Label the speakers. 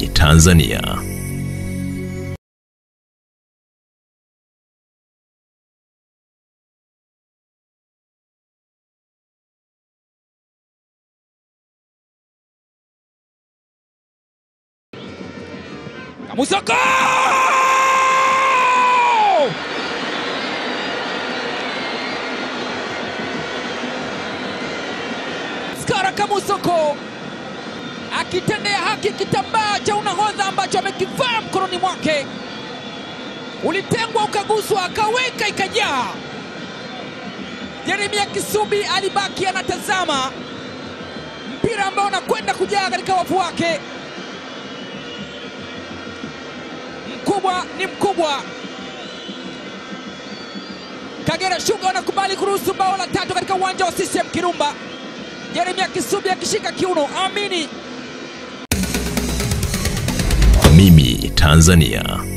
Speaker 1: Tanzania.
Speaker 2: Kamusoko! Skara Kamusoko akitendea haki kitambaa cha unahodha ambacho amekivaa mkononi mwake, ulitengwa ukaguswa, akaweka ikajaa. Jeremia Kisubi alibaki anatazama mpira ambao unakwenda kujaa katika wavu wake. Mkubwa ni mkubwa. Kagera Sugar wanakubali kuruhusu bao la tatu katika uwanja wa CCM Kirumba. Jeremia Kisubi akishika kiuno, amini
Speaker 1: Mimi Tanzania.